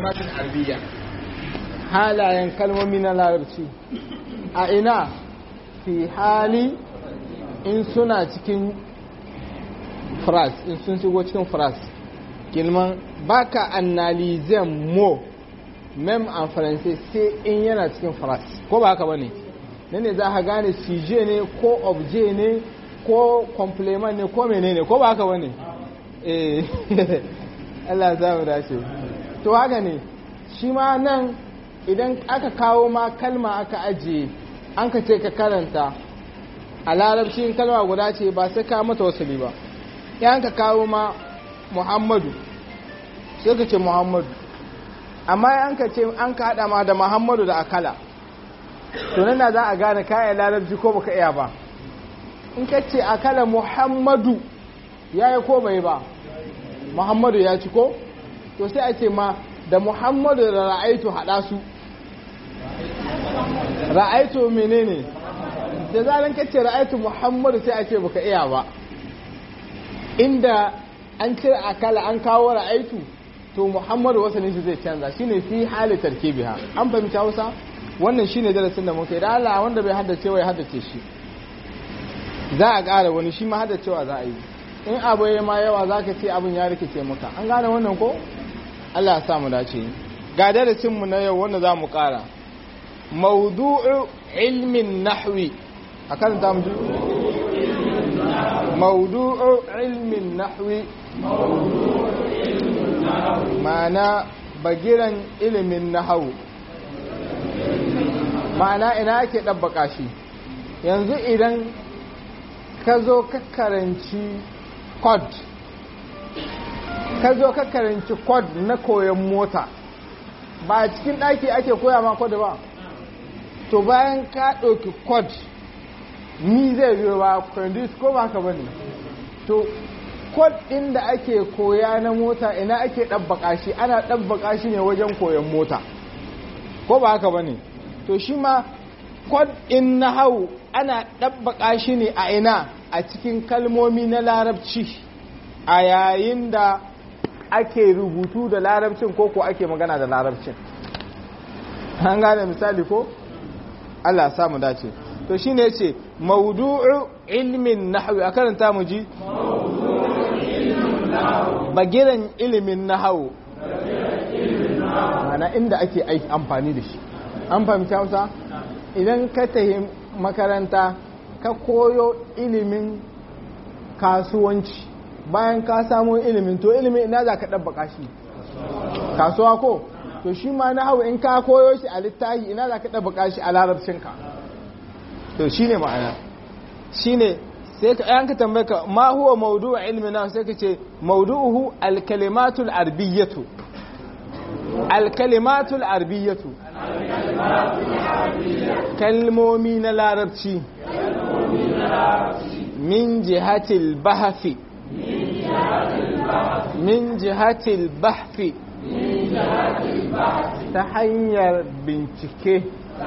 kalimatin arabiyya halayen kalmomi na larabci a ina fi hali in suna cikin fras in sun shigo cikin fras kilman baka analizan mo mem en français sai in yana cikin fras ko ba haka bane ne ne za ka gane suje ne ko obje ne ko complement ne ko menene ko ba haka bane eh Allah za mu dace to haka ne shi ma nan idan aka kawo ma kalma aka ajiye an ka ce ka karanta a larabci kalma guda ce ba sai ka mata wasali ba yan ka kawo ma muhammadu sai ka ce muhammadu amma yan ka ce an ka hada ma da muhammadu da akala to nan da za a gane kayan larabci ko baka iya ba in ka ce akala muhammadu ya yi ko bai ba muhammadu ya ci ko to sai a ce ma da muhammadu da ra'aitu hada su ra'aitu menene da zaran kace ra'aitu muhammadu sai a ce baka iya ba inda an cire akala an kawo ra'aitu to muhammadu wasanin shi zai canza shine fi hali tarkibiha an fahimci hausa wannan shine darasin da muka yi da Allah wanda bai haddace wa ya haddace shi za a ƙara wani shi ma haddacewa za a yi in abu ya ma yawa za ka ce abin ya rikice maka an gane wannan ko Allah ya sa mu dace ga darasin mu na yau wanda za mu ƙara mawdu'u ilmin nahwi a karanta mu mawdu'u ilmin nahwi ma'ana bagiran ilimin nahawu ma'ana ina ake ɗabbaka shi yanzu idan ka zo ka karanci kod ka zo ka karanci kod na koyon mota ba a cikin ɗaki ake koya ma kod ba to bayan ka ɗauki kod ni zai biyo ba kwandis ko ba ka bane to kod ɗin da ake koya na mota ina ake ɗabbaka shi ana ɗabbaka shi ne wajen koyon mota ko ba haka bane to shi ma kod ɗin na hau ana ɗabbaka shi ne a ina a cikin kalmomi na larabci a yayin da ake rubutu da larabcin ko ko ake magana da larabcin an gane misali ko Allah samu dace to shine yace mawdu'u ilmin nahwi a karanta mu ji bagiran ilimin nahwu mana inda ake aiki amfani da shi an fahimci Hausa idan ka tafi makaranta ka koyo ilimin kasuwanci bayan ka samu ilimin to ilimin ina za ka ɗabbaka shi kasuwa ko to shi ma na hau in ka koyo shi a littahi ina za ka ɗabbaka shi a larabcinka to shi ne ma'ana shi ne sai ka yanka tambaye ka ma huwa maudu'a ilmi na sai ka ce maudu'uhu alkalimatul arbiyyatu alkalimatul arbiyyatu kalmomi na larabci min jihatil bahafi min jihatil bahfi ta hanyar bincike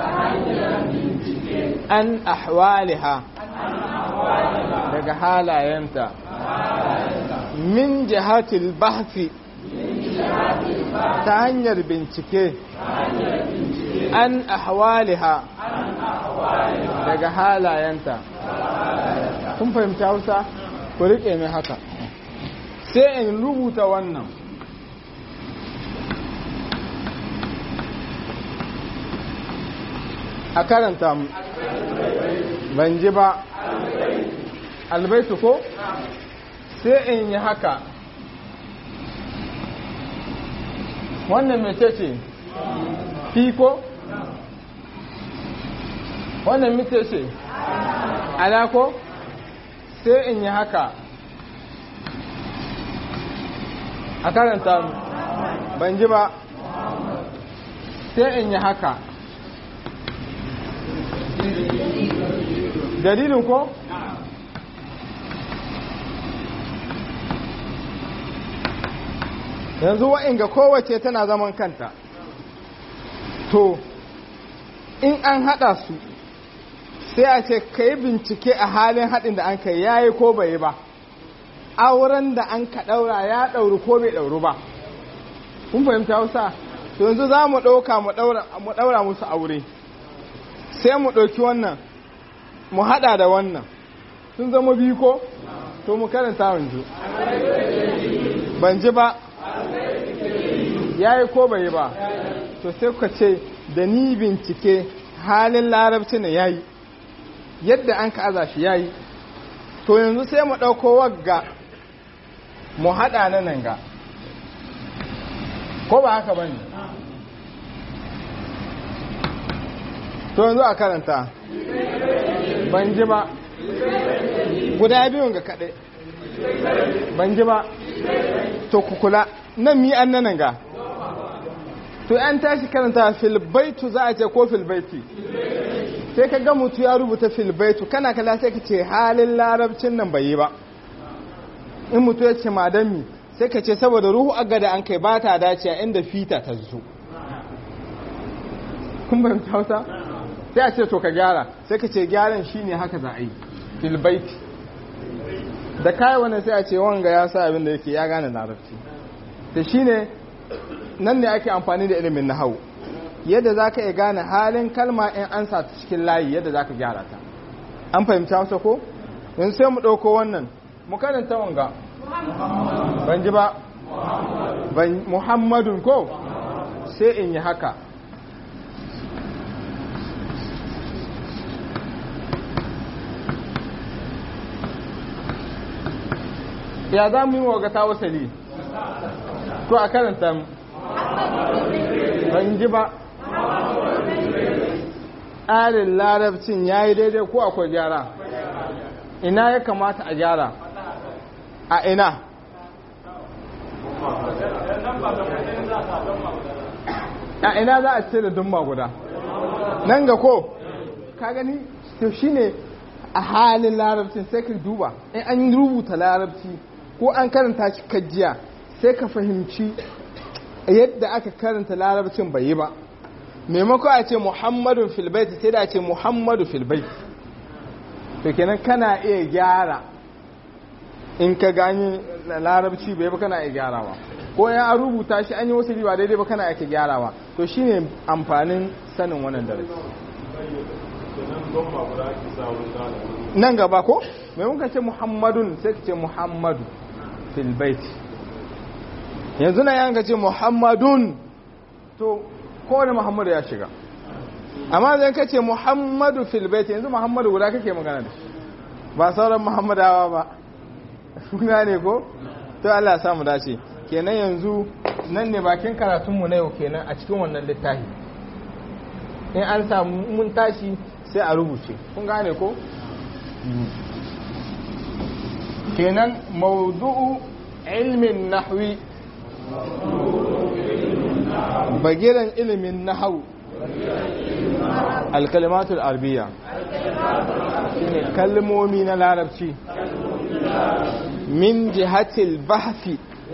an ahwaliha daga halayenta min jihatil bahfi ta hanyar bincike an ahwaliha daga halayenta kun fahimta hausa ku riƙe mai haka sai in rubuta wannan a karanta mu ban ji ba albaitu ko sai in yi haka wannan mece ce fiko wannan mece ce alako sai in yi haka a karanta ban ji ba sai in yi haka dalilin ko? yanzu wa'inga kowace tana zaman kanta to in an hada su sai a ce ka yi bincike a halin haɗin da an kai ya yi ko bai ba auren da an ka ɗaura ya ɗauri ko bai ɗauru ba kun fahimta hausa to yanzu za mu ɗauka mu ɗaura musu aure sai mu ɗauki wannan mu haɗa da wannan sun zama biyu ko to mu karanta wanzu ban ji ba ya yi ko bai yi ba to sai kuka ce da ni bincike halin larabci ne ya yi yadda an ka aza shi ya yi to yanzu sai mu ɗauko wagga mu haɗa na nan ga ko ba haka ba ne to yanzu a karanta ban ji ba guda biyun ga kaɗai ban ji ba to kukula nan mi an nan ga to an tashi karanta filbaitu za a ce ko filbaiti sai ka ga mutu ya rubuta filbaitu kana kala sai ka ce halin larabcin nan bai yi ba in mutu ya ce madami sai ka ce saboda ruhu agada an kai ba ta dace a inda fita ta zo kun bayan hausa sai a ce to ka gyara sai ka ce gyaran shine haka za a yi filbaiti da kayi wannan sai a ce wanga ya sa abin da yake ya gane larabci da shine nan ne ake amfani da ilimin nahawu yadda za ka iya gane halin kalma in an sa ta cikin layi yadda za ka gyara ta an fahimci hausa ko yanzu sai mu ɗauko wannan mu karanta wanga ban ji ba ban muhammadun ko sai in yi haka ya za mu yi wa ta wasali to a karanta mu ban ji ba tsarin larabcin ya yi daidai ko akwai gyara ina ya kamata a gyara a ina a ina za a ce da dumma guda nan ga ko ka gani to shine a halin larabcin sai ka duba in an rubuta larabci ko an karanta shi kajiya sai ka fahimci yadda aka karanta larabcin bai yi ba maimako a ce muhammadun filbaiti sai da ce muhammadu filbaiti to kenan kana iya gyara in ka gani larabci bai ba kana iya gyarawa ko ya an rubuta shi an yi wasu riba daidai ba kana iya gyarawa to shine amfanin sanin wannan darasi nan gaba ko maimakon ce muhammadun sai ka ce muhammadu filbaiti yanzu na yanka ce muhammadun to kowane muhammadu ya shiga amma zai ka ce muhammadu filbaiti yanzu muhammadu guda kake magana da shi ba sauran muhammadawa ba suna ne ko to Allah ya samu dace kenan yanzu nan ne bakin karatunmu na yau kenan a cikin wannan littafi in an samu mun tashi sai a rubuce kun gane ko kenan maudu'u ilmin nahwi bagiran ilimin nahawu alkalimatul arbiya shine kalmomi na larabci min jihatil bahfi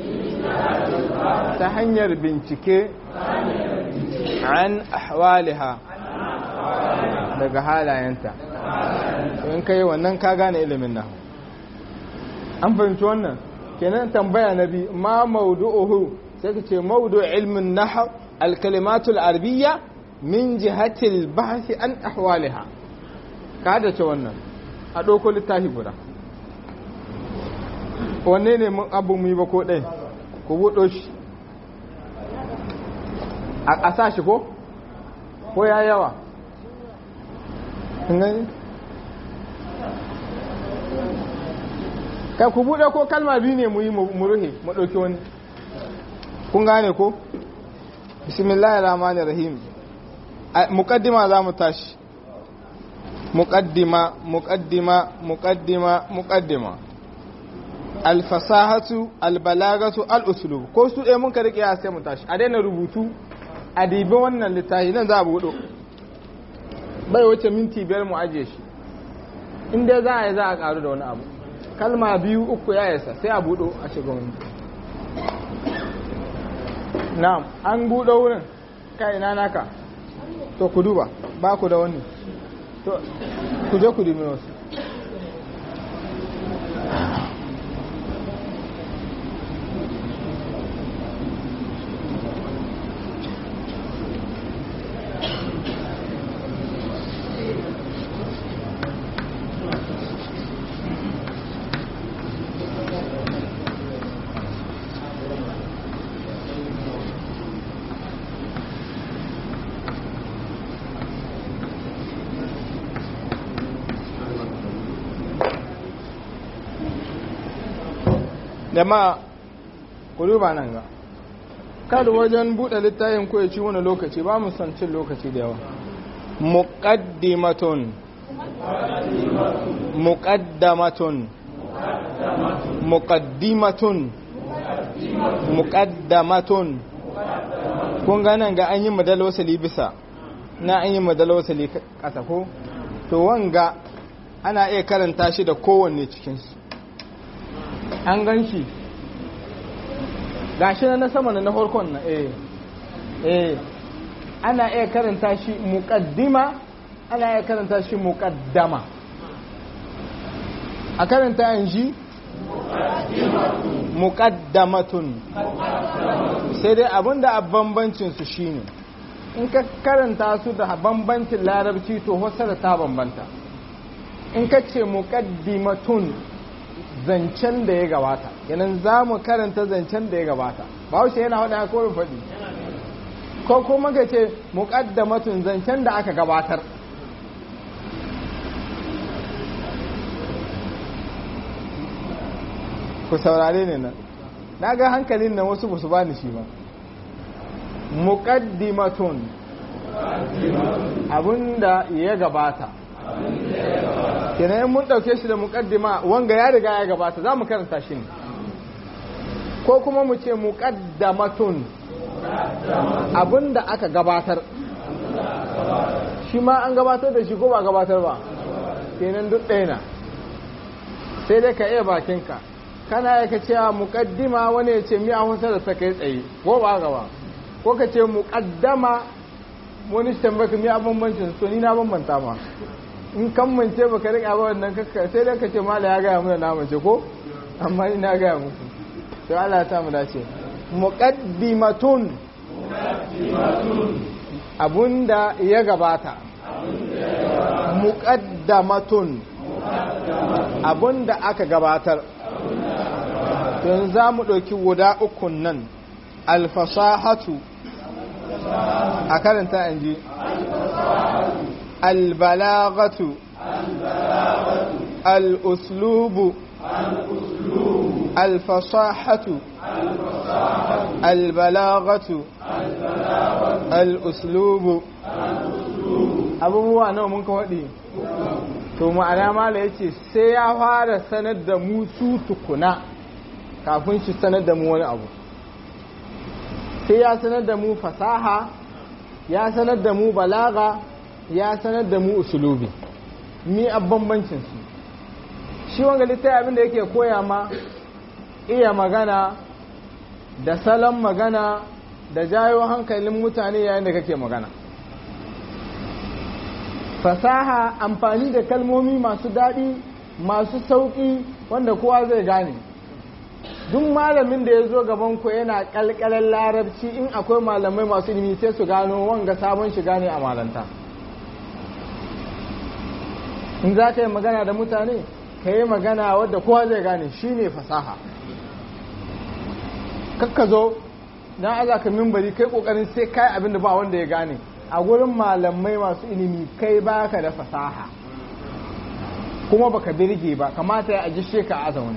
ta hanyar bincike an ahwaliha daga halayenta in kai wannan ka gane ilimin nahu an fahimci wannan kenan tambaya na bi ma maudu'uhu sai ka ce maudu ilmin nahu alkalimatul arabiyya min jihatil bahsi an ahwaliha ka da ce wannan a ɗauko littafi guda wanne ne mun abu mu yi ba ko ɗai ku buɗo shi a ƙasa shi ko ko ya yawa ka ku buɗe ko kalma biyu ne mu yi mu ruhe mu ɗauki wani kun gane ko bismillahir rahmanir rahim muqaddima za mu tashi muqaddima muqaddima muqaddima muqaddima alfasahatu albalagatu al'usulub ko su ɗaya mun ka rike sai mu tashi a daina rubutu a dibi wannan littafi nan za a buɗo bai wace minti biyar mu ajiye shi inda za a yi za a ƙaru da wani abu kalma biyu uku ya yasa sai a buɗo a shiga wani na'am an buɗo wurin kai na naka to ku duba ba ku da wani to ku je ku dubi wasu da ma ku duba nan ga kada wajen buɗe littafin ko ya ci wani lokaci ba mu san cin lokaci da yawa muqaddimatun muqaddamatun muqaddimatun muqaddamatun kun ga nan ga an yi madal wasali bisa na an yi madal wasali kasa ko to wanga ana iya karanta shi da kowanne cikinsu an gan shi gashi na sama na farkon na eh eh ana iya karanta shi muqaddima ana iya karanta shi muqaddama a karanta yanzu muqaddamatun sai dai abinda a bambancin su shine in ka karanta su da bambancin larabci to da ta bambanta in ka ce muqaddimatun zancen da ya gabata yanan za mu karanta zancen da ya gabata ba wuce yana hada ko faɗi ko kuma ka ce muqaddamatun zancen da aka gabatar ku saurare ne nan na ga hankalin nan wasu ba su bani shi ba muqaddimatun abinda ya gabata kenan mun dauke shi da muqaddima wanga ya riga ya gabata za mu karanta shi ne ko kuma mu ce muqaddamatun abinda aka gabatar shi ma an gabatar da shi ko ba gabatar ba kenan duk ɗaya na sai dai ka iya bakinka kana ya ka cewa muƙaddima wani ya ce miya hausa da ta kai tsaye ko ba gaba ko ka ce muƙaddama wani shi tambaka miya bambancin so ni na bambanta ma in kan mance baka riƙa ba wannan kakka sai dai ka ce mala ya gaya mana na mace ko amma ni na gaya muku to Allah ta mu dace muqaddimatun abunda ya gabata muqaddamatun abunda aka gabatar yanzu za mu ɗauki guda ukun nan alfasahatu a karanta in ji albalagatu al'uslubu alfasahatu albalagatu al'uslubu abubuwa nawa mun ka waɗi to ma'ana mala ya ce sai ya fara sanar da mu su tukuna kafin shi sanar da mu wani abu sai ya sanar da mu fasaha ya sanar da mu balaga ya sanar da mu usulubi mi a bambancin su shi wanga littafi abinda yake koya ma iya magana da salon magana da jayo hankalin mutane yayin da kake magana fasaha amfani da kalmomi masu daɗi masu sauƙi wanda kowa zai gane duk malamin da ya zo gaban ku yana kalkalar larabci in akwai malamai masu ilimi sai su gano wanga sabon shiga ne a malanta in za ka yi magana da mutane ka yi magana wadda kowa zai gane shi ne fasaha kakka zo na aza ka mimbari kai kokarin sai kai abin da ba wanda ya gane a gurin malamai masu ilimi kai baka da fasaha kuma baka birge ba kamata ya aji ka aza wani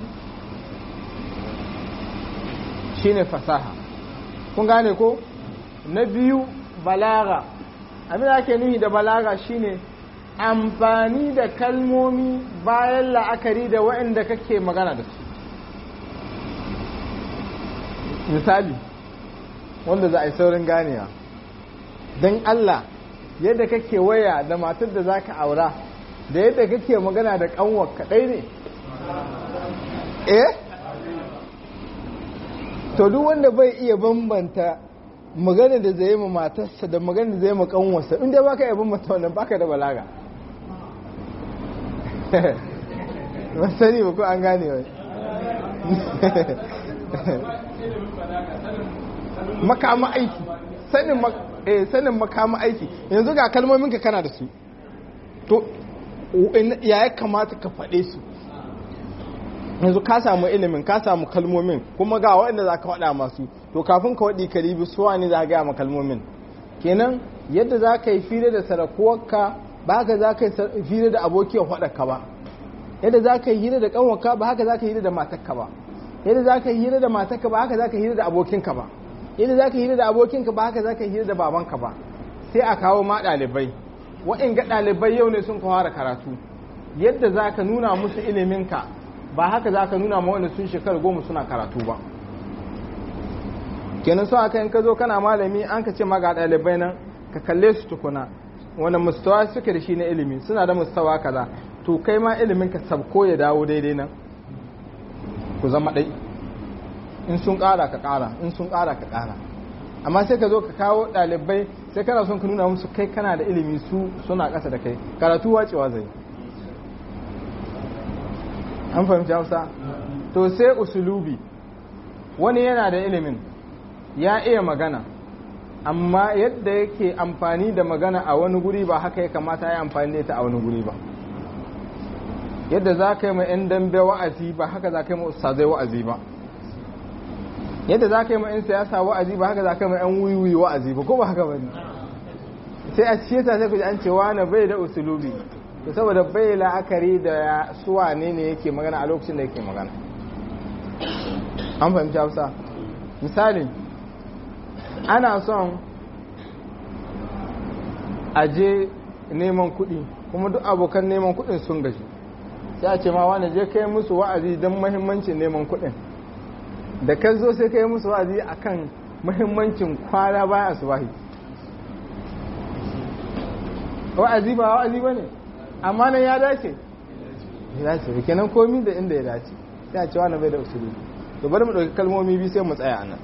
shine fasaha kun gane ko na biyu balaga abin da ake nuhi da balaga shine amfani da kalmomi bayan la'akari da waɗanda kake magana da su misali wanda za a yi saurin ganewa don Allah yadda kake waya da matar da za ka aura da yadda kake magana da kanwar kaɗai ne eh to duk wanda bai iya bambanta magana da zai ma matarsa da magana da zai ma kanwarsa inda baka iya bambanta wannan baka da balaga ba sani ba ko an gane wai makama aiki sanin eh sanin makama aiki yanzu ga kalmomin ka kana da su to ya ya kamata ka faɗe su yanzu ka samu ilimin ka samu kalmomin kuma ga waɗanda za ka faɗa masu to kafin ka waɗi ka ribi suwa ne za ka gaya ma kalmomin kenan yadda za ka yi fira da sarakuwarka ba haka za ka yi fira da abokiyar faɗarka ba yadda za ka yi hira da ƙanwarka ba haka za ka yi hira da matarka ba yadda za ka hira da matarka ba haka za ka hira da abokinka ba yadda za ka hira da abokinka ba haka za ka hira da babanka ba sai a kawo ma ɗalibai wa'in ga ɗalibai yau ne sun fara karatu yadda za ka nuna musu iliminka ba haka za ka nuna ma wanda sun shekara goma suna karatu ba kenan so aka in ka zo kana malami an ka ce ma ga ɗalibai nan ka kalle su tukuna wani mustawa suke da shi na ilimi suna da mustawa kaza to kai ma ilimin ka sabko ya dawo daidai nan ku zama ɗai in sun ƙara ka ƙara in sun ƙara ka ƙara amma sai ka zo ka kawo ɗalibai sai kana son ka nuna musu kai kana da ilimi su suna ƙasa da kai karatu wacewa zai an fahimci hausa to sai usulubi wani yana da ilimin ya iya magana amma yadda yake amfani da magana a wani guri ba haka ya kamata ya amfani da ita a wani guri ba yadda za ka yi ma 'yan dambe wa'azi ba haka za ka yi ma ustazai wa'azi ba yadda za ka yi ma 'yan siyasa wa'azi ba haka za ka yi ma 'yan wiwi wa'azi ba ko ba haka ba ne sai a cikin ta sai ku ji an ce wani bai da usulubi to saboda bai la'akari da suwa ne ne yake magana a lokacin da yake magana an fahimci hausa misali ana son aje neman kuɗi kuma duk abokan neman kuɗin sun gaji sai a ce ma wani je kai musu wa'azi don mahimmancin neman kuɗin da ka zo sai kai musu wa'azi akan mahimmancin kwana bayan asubahi wa'azi ba wa'azi ba ne amma nan ya dace ya dace da kenan komi da inda ya dace sai a ce wani bai da usuli to bari mu ɗauki kalmomi biyu sai mu tsaya a nan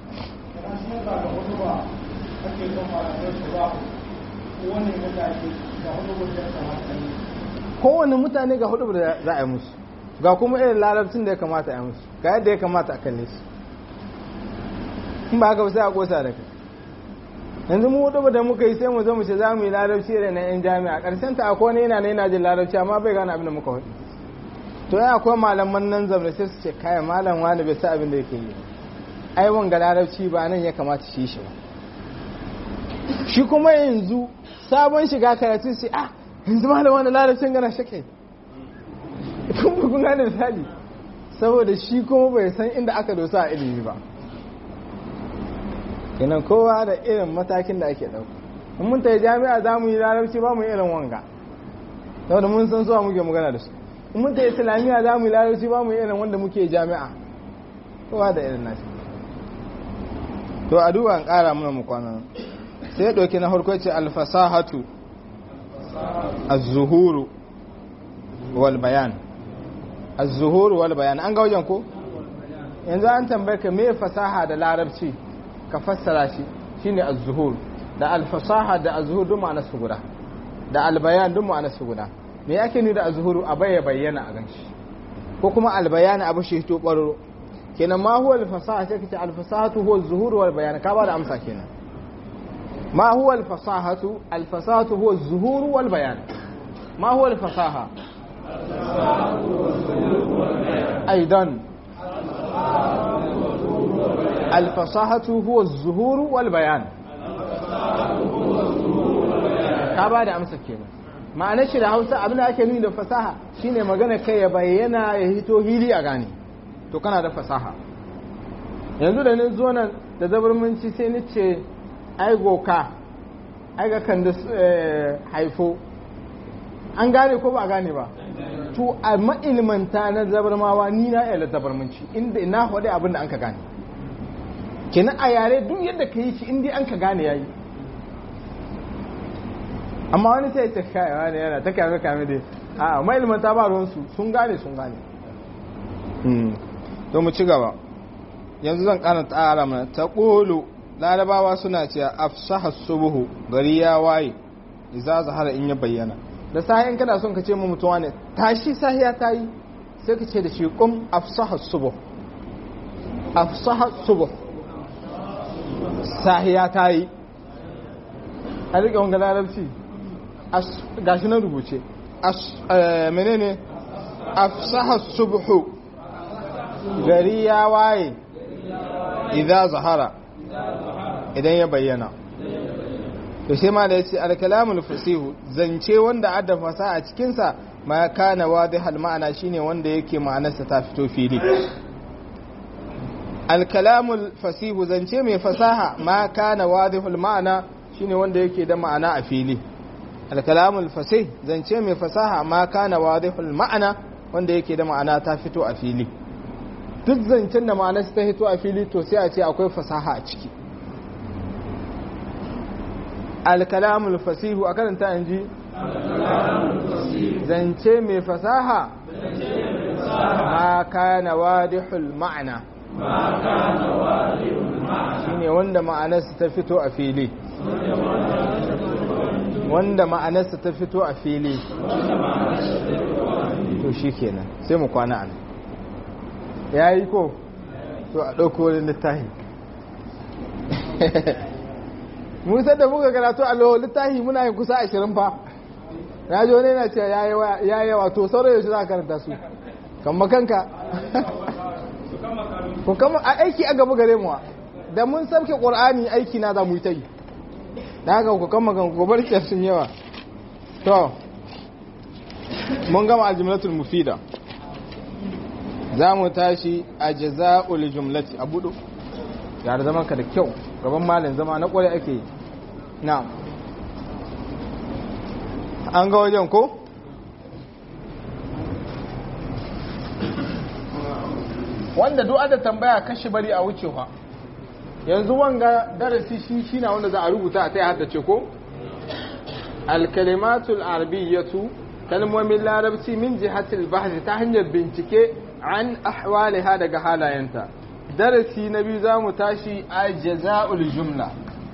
kowane mutane ga hudu da za a yi musu ga kuma irin larabcin da ya kamata a yi musu ga yadda ya kamata a kalle su in ba haka sai a kosa da kai yanzu mu hudu da muka yi sai mu zo mu ce za mu yi larabci da na yan jami'a karshen ta akwai wani yana na yana jin larabci amma bai gane abin da muka hudu to ya akwai malaman nan zamani sai su ce kaya malam wani bai sa abin da yake yi ai wanga larabci ba nan ya kamata shi shi ba shi kuma yanzu sabon shiga karatu sai ah yanzu malam wani larabcin gana shake kuma kun gane misali saboda shi kuma bai san inda aka dosa a ilimi ba kenan kowa da irin matakin da ake ɗauka in mun tayi jami'a za mu yi larabci ba mu yi irin wanga saboda mun san suwa muke magana da su in mun tayi islamiyya za mu yi larabci ba mu yi irin wanda muke jami'a kowa da irin nashi to a duba an ƙara mana mu kwana sai ya ɗauki na harko ce alfasahatu az-zuhuru wal bayan az-zuhuru wal bayan an ga wajen ko yanzu an tambaye ka me fasaha da larabci ka fassara shi shine az-zuhur da al-fasaha da az-zuhur duk ma'anar su guda da al-bayan duk ma'anar su guda me yake ni da az-zuhuru a baya bayyana a ganshi ko kuma al-bayan abu shi to baro kenan ma huwa al-fasaha sai kace al-fasahatu huwa az-zuhur wal bayan ka ba da amsa kenan ما هو الفصاحة الفصاحة هو الظهور والبيان ما هو الفصاحة أيضا الفصاحة هو الظهور والبيان ka ba da amsa kenan ma'anar shi da hausa abin da ake nuni da fasaha shine magana kai ya bayyana ya hito hili a gane to kana da fasaha yanzu da ni zo nan da zabarmanci sai ni ce ai goka ai ga kan da haifo an gane ko ba a gane ba to a ma'ilmanta na zabarmawa ni na iya zabarmanci inda na faɗi abin da an ka gane kenan a yare duk yadda ka yi shi inda an ka gane yayi amma wani sai ta kai wani yana ta kame kame dai a ma'ilmanta ba ruwansu sun gane sun gane to mu ci gaba yanzu zan ƙara tsara mana ta ƙolo larabawa suna cewa afsaha subuhu gari ya waye idza zahara in ya bayyana da sahi in kana son ka ce mu mutuwa ne tashi sahiya ta yi sai ka ce da shi kum afsaha subuh afsaha subuh sahiya ta yi a rike wanga larabci gashi na rubuce menene afsaha subuhu gari ya waye idza zahara idan ya bayyana to sai ma da yace al-kalamul fasihu zance wanda adda fasaha a cikin sa ma kana wadihal ma'ana shine wanda yake ma'anarsa ta fito fili alkalamul fasihu zance mai fasaha ma kana wadihul ma'ana shine wanda yake da ma'ana a fili alkalamul fasih zance mai fasaha ma kana wadihul ma'ana wanda yake da ma'ana ta fito a fili duk zancen da ma'ana ta fito a fili to sai a ce akwai fasaha a ciki alkalamul fasihu a karanta in ji zance mai fasaha ma kana wadihul ma'ana shine wanda ma'anarsa ta fito a fili wanda ma'anarsa ta fito a fili to shi kenan sai mu kwana an ya yi ko to a ɗauko wani littahi musa da muka karatu a littahi muna yin kusa ashirin fa na ji wani yana cewa ya yi yawa to sauran yaushe za a karanta su kan makanka ku kama a aiki a gaba gare mu da mun sauke qur'ani aiki na za mu yi ta yi da haka ku kama kan ku bar sun yawa to mun gama aljumlatul mufida za mu tashi a jaza'ul jumlati a budu yare zaman ka da kyau gaban malin zama na kwarai ake na an ga wajen ko wanda duk da tambaya kashi bari a wucewa yanzu wanga darasi shi shine wanda za a rubuta a tai haddace ko al-kalimatul arabiyyatu kalmomin larabci min jihatil bahth ta hanyar bincike an ahwaliha daga halayenta darasi na biyu zamu tashi a jaza'ul jumla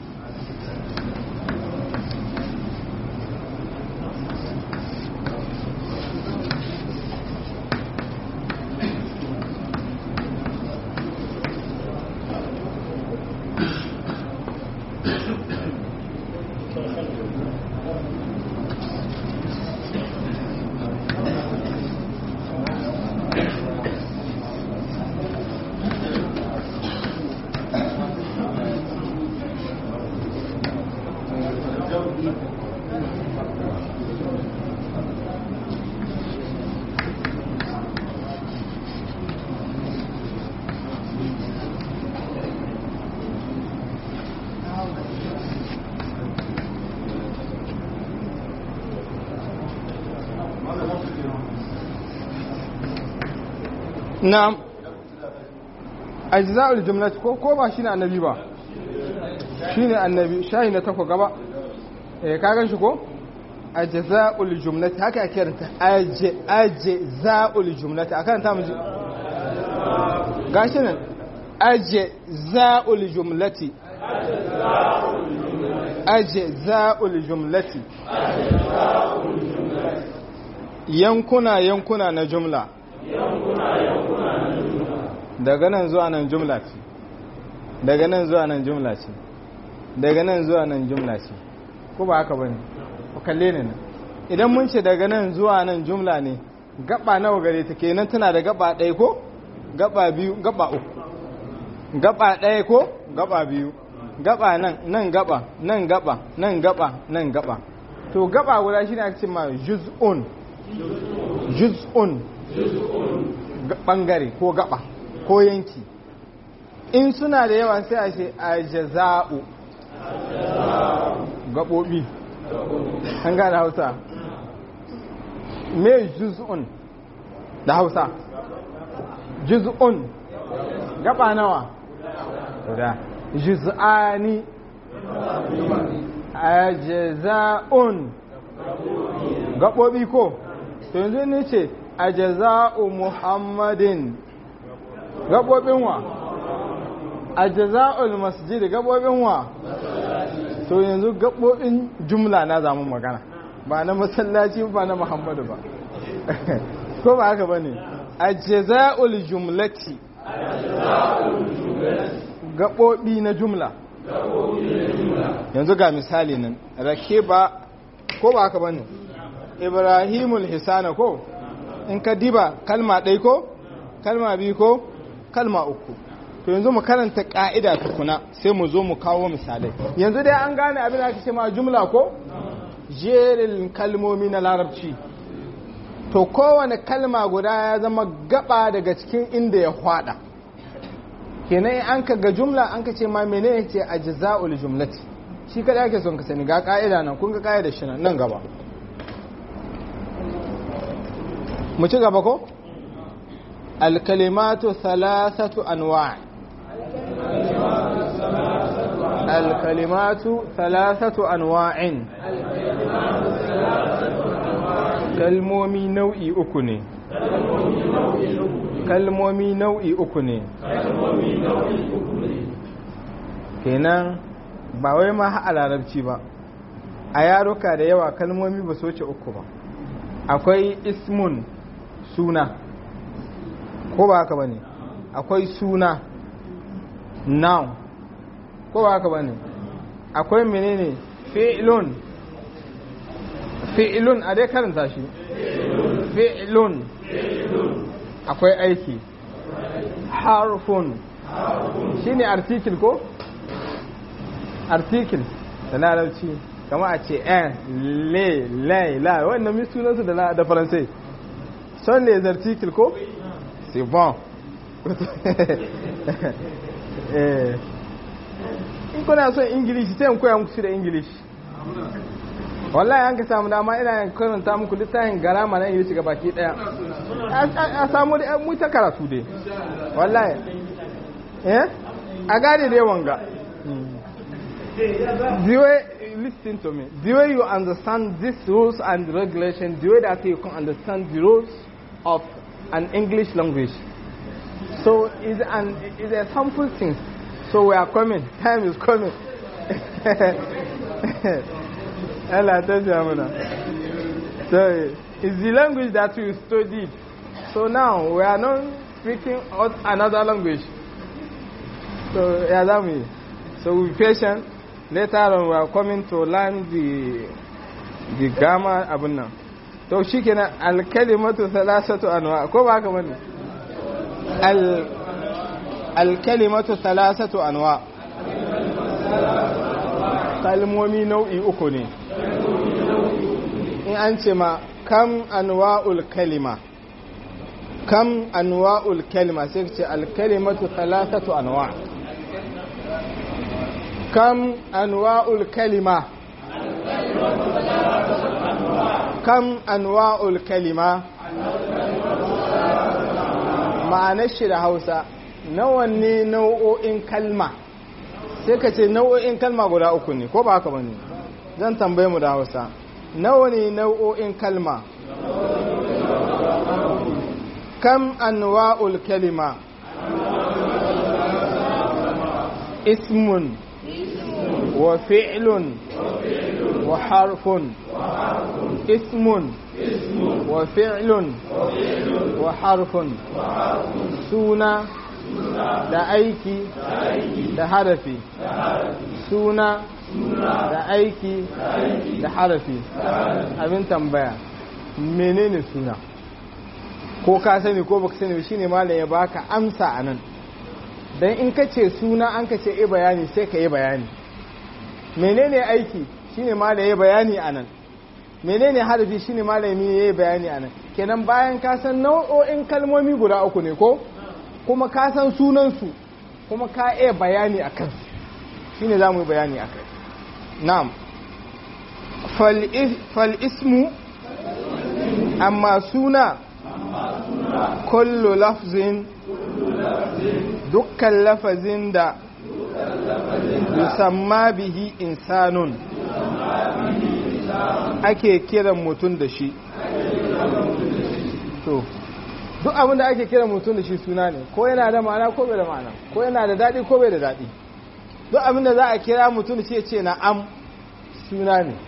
na'am ajza'ul jumlat ko ko ba shine annabi ba shine annabi shayi na takwa gaba eh ka gan shi ko ajza'ul jumlat haka ake karanta aj ajza'ul jumlat akan ta miji gashi nan ajza'ul jumlati ajza'ul jumlati yankuna yankuna na jumla daga nan zuwa nan jumla ce daga nan zuwa nan jumla ce daga nan zuwa nan jumla ce ko ba haka bane ku kalle ne nan idan mun ce daga nan zuwa nan jumla ne gaba nawa gare ta kenan tana da gaba ɗaya ko gaba biyu gaba uku gaba ɗaya ko gaba biyu gaba nan nan gaba nan gaba nan gaba nan gaba to gaba guda shine ake cewa juz'un juz'un bangare ko gaba ko yanki in suna da yawa sai a ce a jaza'u gaɓoɓi an gane hausa me juz'un da hausa juz'un gaba nawa guda juz'ani a jaza'un gaɓoɓi ko to yanzu ne ce a jaza'u muhammadin gaɓoɓin wa a jaza'ul masjid gaɓoɓin wa to yanzu gaɓoɓin jumla na zamun magana ba na masallaci ba na muhammadu ba ko ba haka ba ne a jaza'ul jumlati gaɓoɓi na jumla yanzu ga misali nan rake ba ko ba haka ba ne ibrahimul hisana ko in ka diba kalma ɗai ko kalma biyu ko kalma uku to yanzu mu karanta ka'ida tukuna sai mu zo mu kawo misalai yanzu dai an gane abin da aka ce ma jumla ko jerin kalmomi na larabci to kowane kalma guda ya zama gaba daga cikin inda ya hwada kenan in an ka ga jumla an ka ce ma menene ce ajza'ul jumlati shi kada ake son ka sani ga ka'ida nan kun ga ka'ida shi nan gaba mu ci gaba ko الكلمات ثلاثة أنواع الكلمات ثلاثة أنواع كلمومي نوعي أكني كلمومي نوعي أكني kenan ba wai ma a larabci ba a yaruka da yawa kalmomi ba su wuce uku ba akwai ismun suna ko ba haka bane akwai suna noun ko ba haka bane akwai menene fi'lun fi'lun a dai karanta shi fi'lun akwai aiki harfun shine article ko article da larabci kama a ce en le lai la wannan mi sunansu da faransai son les articles ko c'est bon in kuna son ingilishi sai in koya muku shi da ingilishi wallahi an ka samu dama ina karanta muku littafin garama na ingilishi ga baki daya a samu da mu ta karatu dai wallahi eh a gane dai wanga the way listen to me the way you understand these rules and regulations the way that you can understand the rules of an English language. So it's an it's a harmful thing. So we are coming. Time is coming. Allah tells you, So it's the language that we studied. So now we are not speaking another language. So yeah, that means. So be patient. Later on we are coming to learn the the grammar abun to shi kenan alkalimatu thalathatu anwa ko ba haka bane alkalimatu thalathatu anwa kalmomi nau'i uku ne in an ce ma kam anwa'ul kalima kam anwa'ul kalima sai ce alkalimatu thalathatu anwa kam anwa'ul kalima kam anwa'ul kalima ma'anar shi da hausa nawa ne nau'o'in kalma sai ka ce nau'o'in kalma guda uku ne ko ba haka ba ne zan tambaye mu da hausa nawa ne nau'o'in kalma kam anwa'ul kalima ismun wa fi'lun wa harfun ismun wa fi'lun wa harfun suna da aiki da harafi suna da aiki da harafi abin tambaya menene suna ko ka sani ko baka sani shine malam ya baka amsa anan dan in ka ce suna an ka ce e bayani sai ka yi bayani menene aiki shine malam ya bayani anan menene harafi shine malami ya yi bayani anan kenan bayan ka san nau'o'in kalmomi guda uku ne ko kuma ka san sunansu kuma ka iya bayani a kansu shine za mu yi bayani a kai na'am fal ismu amma suna kullu lafzin dukkan lafazin da yusamma bihi insanun ake kiran mutum da shi to duk abin da ake kiran mutum da shi suna ne ko yana da ma'ana ko bai da ma'ana ko yana da daɗi ko bai da daɗi duk abin da za a kira mutum da shi ya ce na am suna ne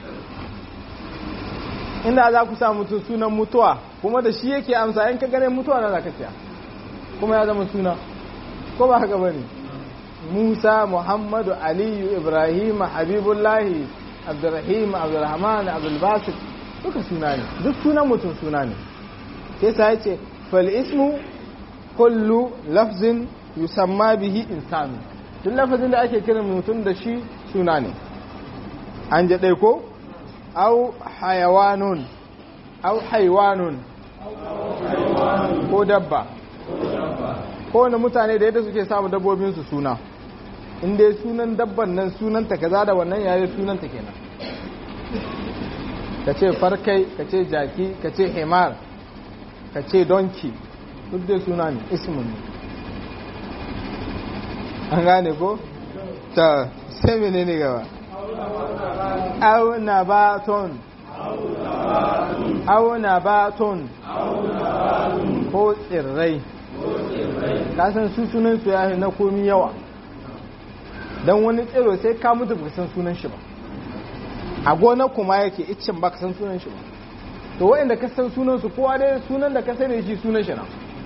inda za ku sa mutum sunan mutuwa kuma da shi yake amsa in ka gane mutuwa na za ka siya kuma ya zama suna ko ba haka bane musa muhammadu aliyu ibrahim habibullahi abdurrahim abdurrahman abdulbasit duka suna ne duk sunan mutum suna ne sai sa yace fal ismu kullu lafzin yusamma bihi insanu duk lafazin da ake kiran mutum da shi suna ne an je dai ko au hayawanun au haiwanun ko dabba kowane mutane da yadda suke samu dabbobinsu suna in dai sunan dabban nan sunanta kaza da wannan yare sunanta kenan ka ce farkai ka ce jaki ka ce himar ka ce donki duk dai suna ne ismin ne an gane ko? ta sai mene ne gaba au na baton au na baton ko tsirrai kasan su sunan su ya na komi yawa don wani tsiro sai ka mutu ba san sunan shi ba a gonar kuma yake iccen ba ka san sunan shi ba to waɗanda ka san sunan su kowa dai sunan da ka sani shi sunan shi na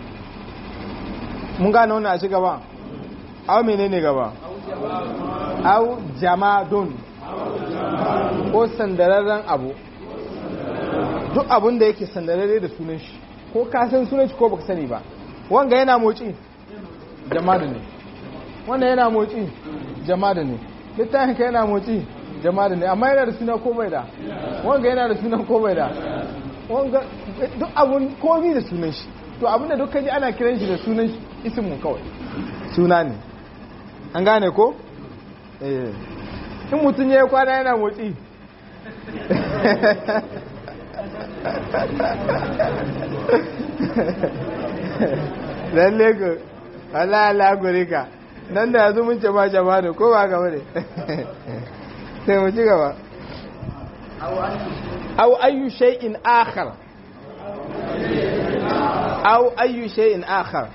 mun gane wannan a ci gaba au menene gaba au jamadun ko sandararren abu duk abun da yake sandararre da sunan shi ko ka san sunan shi ko baka sani ba wanga yana motsi jamadu ne wannan yana motsi jamadu ne littafin ka yana motsi jamadu ne amma yana da suna ko bai da wanga yana da suna ko bai da wanga duk abun komi da sunan shi to abin da dukkan ji ana kiran shi da sunan shi ismu kawai suna ne an gane ko eh in mutum ya yi kwana yana motsi lalle ku Allah Allah gure ka nan da yanzu mun ce ma jama ne ko ba gaba ne sai mu ci gaba aw ayyu shay'in akhar aw ayyu shay'in akhar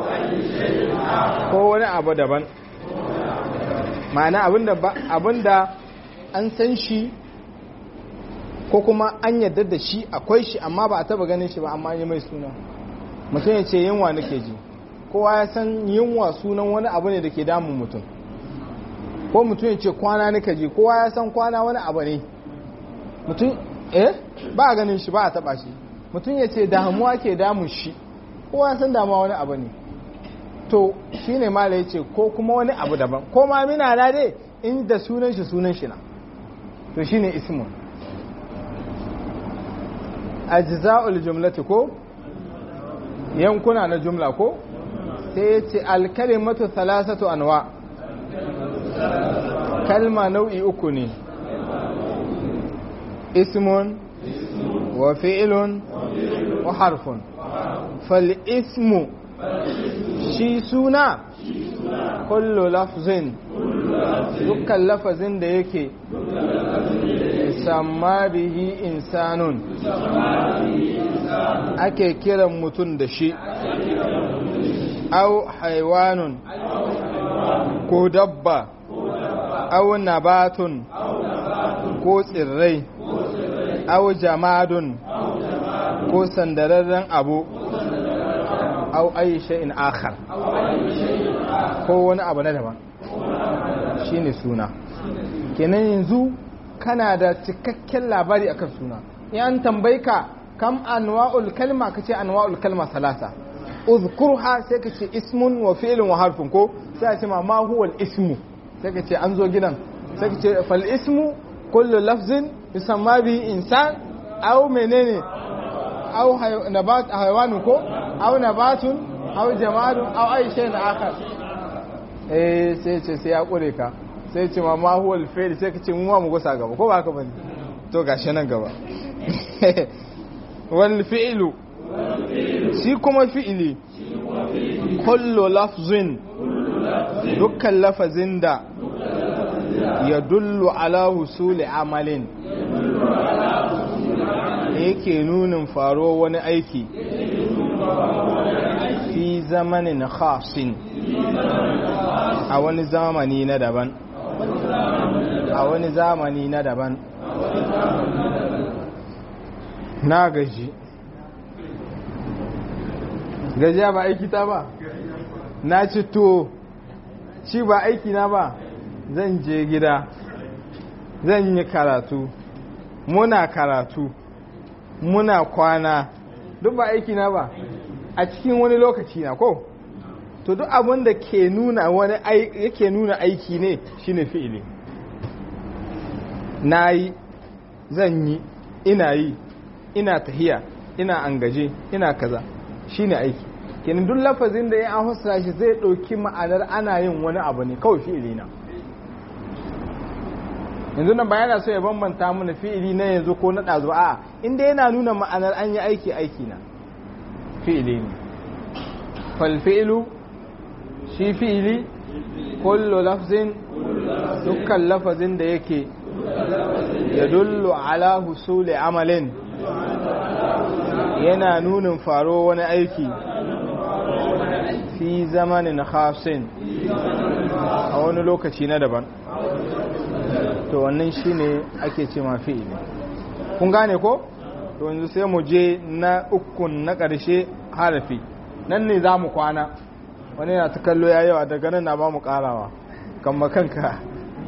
ko wani abu daban ma'ana abinda abinda an san shi ko kuma an yadda da shi akwai shi amma ba a taba ganin shi ba amma yi mai suna mutum ya ce yunwa nake ji kowa ya san yunwa sunan wani abu ne da ke damun mutum ko mutum ya ce kwana nake ji kowa ya san kwana wani abu ne mutum eh ba a ganin shi ba a taba shi mutum ya ce damuwa ke damun shi kowa ya san damuwa wani abu ne to shi ne mala ya ce ko kuma wani abu daban ko ma mina na dai inda sunan shi sunan shi na to shi ne ismun ajza'ul jumlati ko yankuna na jumla ko sai ya ce alkalimatu thalathatu anwa kalma nau'i uku ne ismun wa fi'lun wa harfun fal ismu shi suna kullu lafzin dukkan lafazin da yake samma bihi insanun ake kiran mutum da shi au haiwanun ko dabba au nabatun ko tsirrai au jamadun ko sandararren abu au ayi shay'in akhar ko wani abu na daban shine suna kenan yanzu kana da cikakken labari akan suna yan tambayi ka kam anwa'ul kalma kace anwa'ul kalma salasa uzkurha sai kace ismun wa fi'lun wa harfun ko sai a ce ma ma huwa ismu sai kace an zo gidan sai kace fal ismu kullu lafzin yusamma bi insan aw menene aw nabat haywanu ko aw nabatun aw jamadun aw ay shay'in akhar eh sai ce sai ya kure ka sai ce ma ma huwa al-fi'l sai ka ce mu ma mu gusa gaba ko ba haka bane to gashi nan gaba wal fi'lu shi kuma fi'ili kullu lafzin dukkan lafazin da ya dullu ala husuli amalin yake nunin faro wani aiki fi zamanin khasin a wani zamani na daban a wani zamani na daban na gaji gajiya ba aiki ta ba na ci tuwo ci ba aiki na ba zan je gida zan yi karatu muna karatu muna kwana duk ba aiki na ba a cikin wani lokaci na ko to duk abin da ke nuna wani yake nuna aiki ne shine fi'ili na yi zan yi ina yi ina tahiya ina angaje ina kaza shine aiki kenan duk lafazin da ya an fassara shi zai ɗauki ma'anar ana yin wani abu ne kawai fi'ili na yanzu nan bayana so ya bambanta mana fi'ili na yanzu ko na ɗazu a inda yana nuna ma'anar an yi aiki aiki na fi'ili ne fal fi'ilu shi fi'ili kullu lafzin dukkan lafazin da yake ya dullu ala husuli amalin yana nunin faro wani aiki fi zamanin khasin a wani lokaci na daban to wannan shine ake ce ma fi'ili kun gane ko to yanzu sai mu je na ukun na ƙarshe harafi nan ne za mu kwana wani na ta kallo ya yawa daga nan na ba mu ƙarawa kan makanka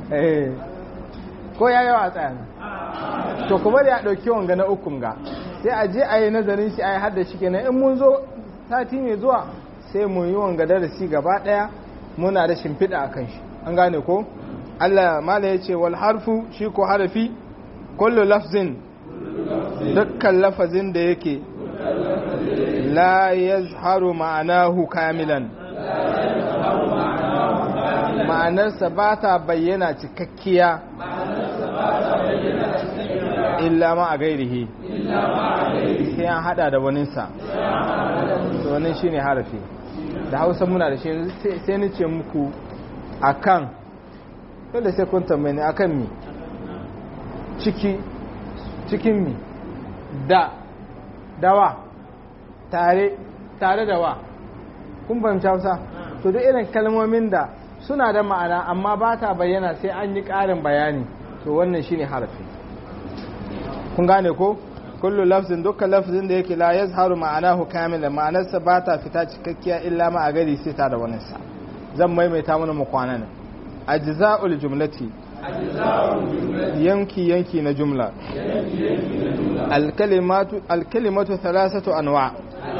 ko ya yawa a tsayan to kuma da ya ɗauki wanga na ukun ga sai a je a yi nazarin shi a yi hada shi kenan in mun zo sati mai zuwa sai mu yi wanga darasi gaba ɗaya muna da shimfiɗa a kan shi an gane ko Allah mala ya ce wal harfu shi ko harafi kullu lafzin dukkan lafazin da yake la yazharu ma'anahu kamilan ma'anarsa ba ta bayyana cikakkiya illa ma a gairihi sai an hada da waninsa wani shi ne harafi da hausa muna da shi sai ni ce muku akan dole sai kun tambaye ni akan mi ciki cikin mi da dawa tare tare da wa kun fahimci hausa to duk irin kalmomin da suna da ma'ana amma ba ta bayyana sai an yi ƙarin bayani to wannan shine harafi kun gane ko kullu lafzin dukkan lafzin da yake la yazharu ma'anahu kamila ma'anarsa ba ta fita cikakkiya illa ma a gari sai ta da wani sa zan maimaita mana mu kwana ne ajza'ul jumlati yanki yanki na jumla alkalimatu alkalimatu thalathatu anwa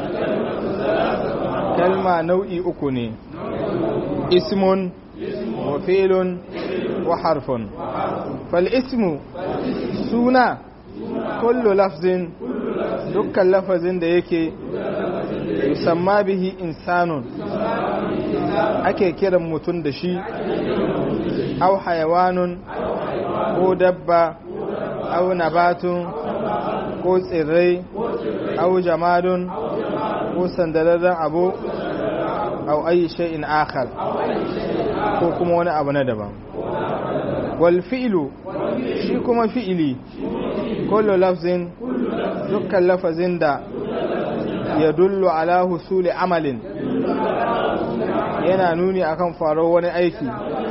kalma nau'i uku ne ismun wa fi'lun wa harfun fal ismu suna kullu lafzin dukkan lafazin da yake yusamma bihi insanun ake kiran mutum da shi au hayawanun ko dabba au nabatun ko tsirrai au jamadun ko sandararren abu au ayi shay'in akhar ko kuma wani abu na daban wal fi'lu shi kuma fi'ili kullu lafzin dukkan lafazin da ya dullu ala husuli amalin yana nuni akan faruwar wani aiki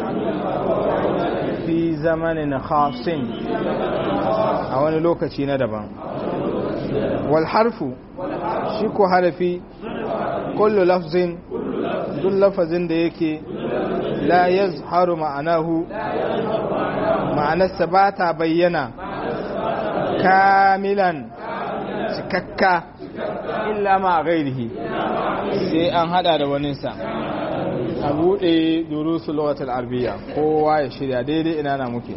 fi zamanin khasin a wani lokaci na daban wal harfu shi ko harafi kullu lafzin duk lafazin da yake la yazharu ma'anahu ma'anarsa ba ta bayyana kamilan cikakka illa ma a gairihi sai an hada da waninsa a buɗe durusu lokatar arbiya kowa ya shirya daidai ina na muke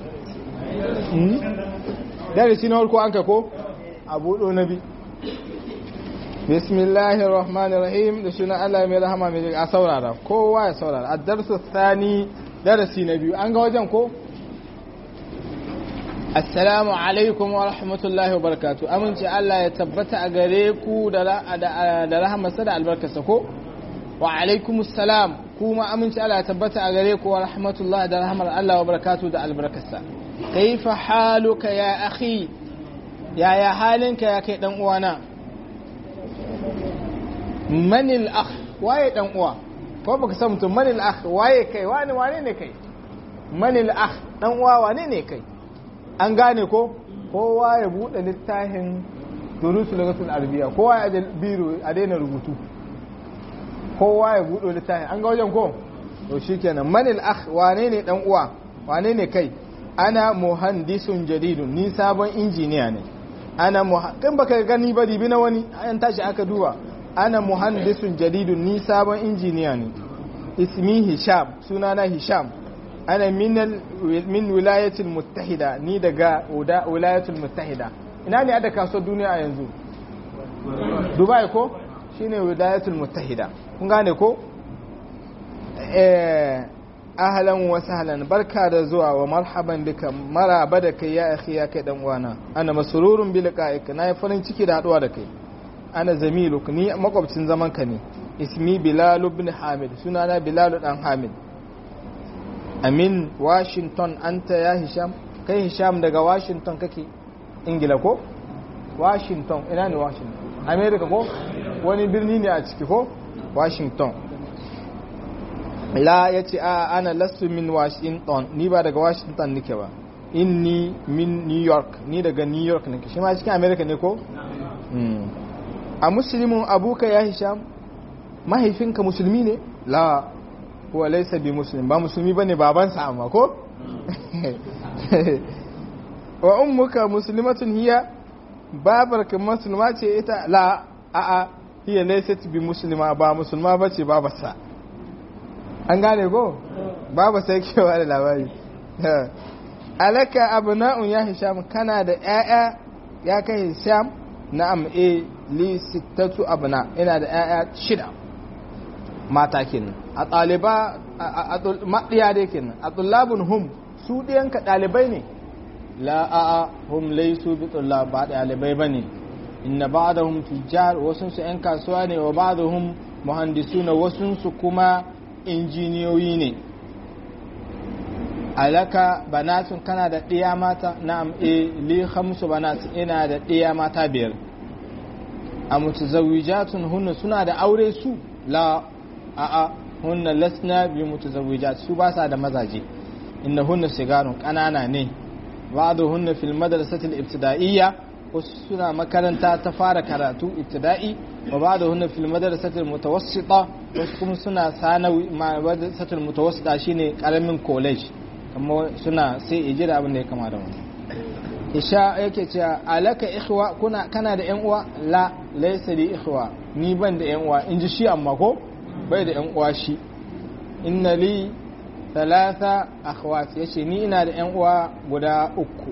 darasi na farko an ka ko a buɗo na bi bismillahir rahmanir rahim da suna Allah mai rahama mai a saurara kowa ya saurara a darsu thani darasi na biyu an ga wajen ko assalamu alaikum wa rahmatullahi wa barakatu amince Allah ya tabbata a gare ku da rahamarsa da albarkarsa ko wa alaikum salam kuma amince Allah ya tabbata a gare ku wa rahmatullahi da rahamar Allah wa barakatu da albarkarsa kaifa haluka ya akhi yaya halinka ya kai dan uwana manil akh waye dan uwa ko baka san mutum manil akh waye kai wani wane ne kai manil akh dan uwa wane ne kai an gane ko kowa ya bude littafin durusu lagatul arabiya kowa ya biro a daina rubutu kowa ya bude littafin an ga wajen ko to shikenan manil akh wane ne dan uwa wane ne kai ana muhandisun jadidun ni sabon injiniya ne ana kan baka gani ba dibi na wani an tashi aka duba ana muhandisun jadidun ni sabon injiniya ne ismi hisham sunana hisham ana min wilayatul muttahida ni daga wilayatul muttahida ina ne ada kasuwar duniya a yanzu dubai ko shine wilayatul muttahida kun gane ko eh ahlan wa sahlan barka da zuwa wa marhaban bika maraba da kai ya akhi ya kai dan uwana ana masrurun bi liqa'ika nayi farin ciki da haduwa da kai ana zamiluk ni makwabcin zaman ka ne ismi bilal ibn hamid sunana bilal dan hamid amin washington anta ya hisham kai hisham daga washington kake ingila ko washington ina ne washington america ko wani birni ne a ciki ko washington la ya ce a ana lasu min washington ni ba daga washington nike ba inni min new york ni daga new york nike shi ma cikin america ne ko a musulmin abuka ya hisham mahaifinka musulmi ne la huwa laysa bi muslim ba musulmi bane babansa amma ko wa ummuka muslimatun hiya babarka musulma ce ita la a a hiya laysat bi muslima ba musulma bace babarsa an gane ko baba sai kewa da labari alaka abna'un ya hisham kana da ƴaƴa ya kai hisham na'am eh li sittatu abna ina da ƴaƴa shida mata kenan a ɗaliba a maɗiya dai kenan a tullabun hum su ɗiyanka ɗalibai ne la a'a hum laisu bi tullab ba ɗalibai bane inna ba'dahum tujjar wasun su ƴan kasuwa ne wa ba'dahum muhandisuna wasun su kuma injiniyoyi ne alaka banatun kana da ɗiya mata na'am e li khamsu banat ina da ɗiya mata biyar a mutazawwijatun hunna suna da aure su la a'a hunna lasna bi mutazawwijat su ba sa da mazaje inna hunna sigarun kanana ne ba'du hunna fil madrasati al ibtida'iyya wasu suna makaranta ta fara karatu ibtida'i wa ba'du hunna fil madrasati al mutawassita wasu kuma suna sanawi madrasati al mutawassita shine karamin college amma suna sai ijira abin da ya kama da wani isha yake cewa alaka ikhwa kuna kana da yan uwa la laysa li ikhwa ni ban da yan uwa in ji shi amma ko bai da yan uwa shi inna li thalatha akhwat yace ni ina da yan uwa guda uku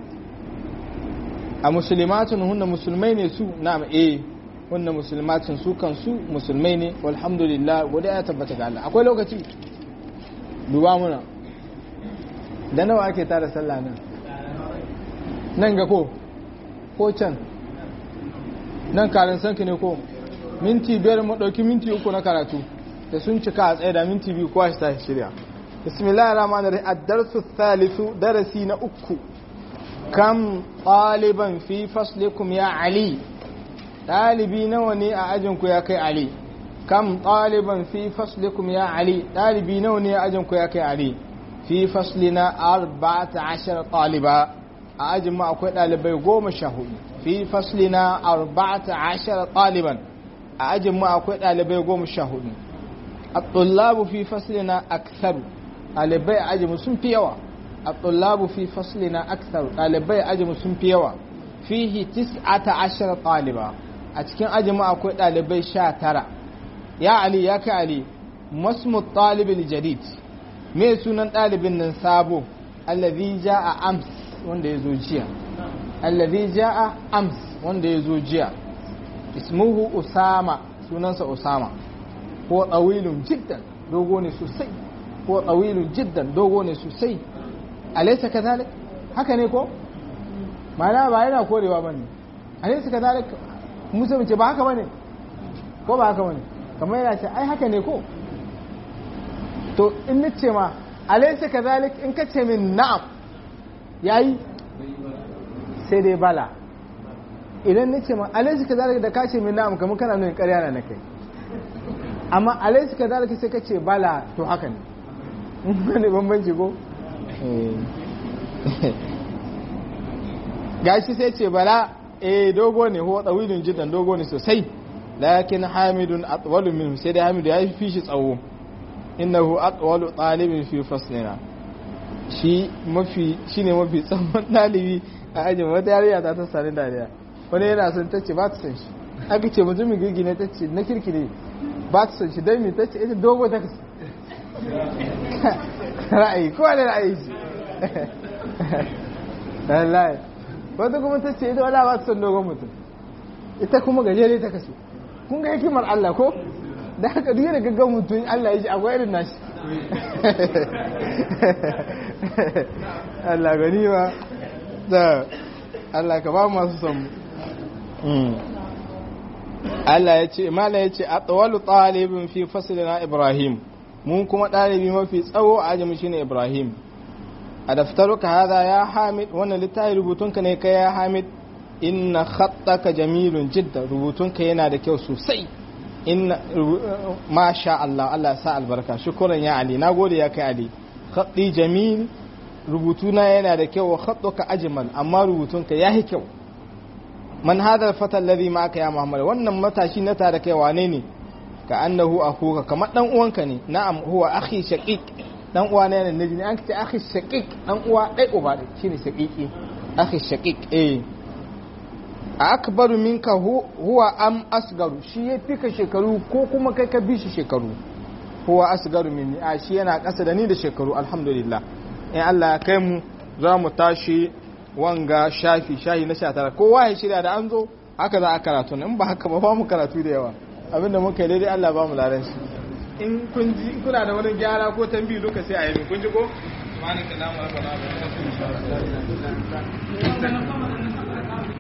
a muslimatun hunna musulmai ne su na'am eh hunna muslimatun su kan su musulmai ne walhamdulillah godiya ya tabbata ga Allah akwai lokaci duba muna da nawa ake tara sallah nan nan ga ko ko can nan karin sanki ne ko minti biyar mu ɗauki minti uku na karatu da sun cika a tsaye da minti biyu kowa shi tashi shirya bismillah rahman rahim ad-darsu thalithu darasi na uku kam ɗaliban fi faslikum ya ali ɗalibi nawa ne a ajinku ya kai ali kam ɗaliban fi faslikum ya ali ɗalibi nawa ne a ajinku ya kai ali fi faslina arba'ata ashar ɗaliba a ajin ma akwai ɗalibai goma sha hudu fi faslina arba'ata ashar ɗaliban a ajin ma akwai ɗalibai goma sha hudu a tsullabu fi faslina aksaru ɗalibai a ajin sun fi yawa a tsullabu fi faslina aksaru ɗalibai a ajin sun fi yawa fihi tis'ata ashar ɗaliba a cikin ajin ma akwai ɗalibai sha tara ya ali ya kai ali masmu ɗalibin jadid me sunan ɗalibin nan sabo allazi ja'a ams wanda ya zo jiya allazi ja'a ams wanda ya zo jiya ismuhu usama sunansa usama ko tsawilun jiddan dogo ne sosai ko tsawilun jiddan dogo ne sosai alaysa kadhalik haka ne ko mana ba yana korewa bane alaysa kadhalik musa mace ba haka bane ko ba haka bane kamar yana ce ai haka ne ko to in na ce ma alaisa ka zalik in ka ce min na'am yayi sai dai bala idan na ce ma alaisa ka zalik da ka ce min na'am kamar kana nuna ƙarya na kai amma alaisa ka zalik sai ka ce bala to haka ne wani bambanci ko gashi sai ce bala eh dogo ne huwa tsawilin jidan dogo ne sosai lakin hamidun atwalu minhu sai dai hamidu ya fi shi tsawo innahu aqwalu talibin fi faslina shi mafi shine mafi tsawon dalibi a ajin wata yariya ta ta sani dariya wani yana son tace ba ta san shi aka ce mutumin girgi ne tace na kirki ne ba ta san shi dan me tace ita dogo ta kasu ra'ayi kowa da ra'ayi shi wallahi wata kuma tace ita wala ba ta san dogon mutum ita kuma gajere ta kasu kun ga hikimar Allah ko da haka duk da gaggan mutum Allah ya ji akwai irin nashi Allah gani ba da Allah ka ba masu son Allah ya ce mala ya ce a tsawalu ɗalibin fi fasilina Ibrahim mun kuma ɗalibi mafi tsawo a ajami shine Ibrahim a daftaruka hada ya hamid wannan littafi rubutunka ne kai ya hamid inna khattaka jamilun jidda rubutunka yana da kyau sosai inna masha Allah Allah ya sa albarka shukran ya Ali nagode ya kai Ali khatti jamil rubutuna yana da kyau wa khattuka ajmal amma rubutunka yayi kyau man hadha alfata alladhi ma'aka ya Muhammad wannan matashi na tare kai wane ne ka annahu akhuka kamar dan uwanka ne na'am huwa akhi shaqiq dan uwa ne ne ne an ce akhi shaqiq dan uwa dai uba shine shaqiqi akhi shaqiq eh akbaru minka huwa am asgaru shi ya fi ka shekaru ko kuma kai ka bi shi shekaru huwa asgaru minni a shi yana ƙasa da ni da shekaru alhamdulillah in Allah ya kai mu za mu tashi wanga shafi shahi na 19 kowa ya shirya da an zo haka za a karatu in ba haka ba ba mu karatu da yawa abinda muka yi daidai Allah ba mu ladan shi in kun ji kuna da wani gyara ko tambayi duka sai a yi kun ji ko subhanaka allahumma rabbana wa bihamdika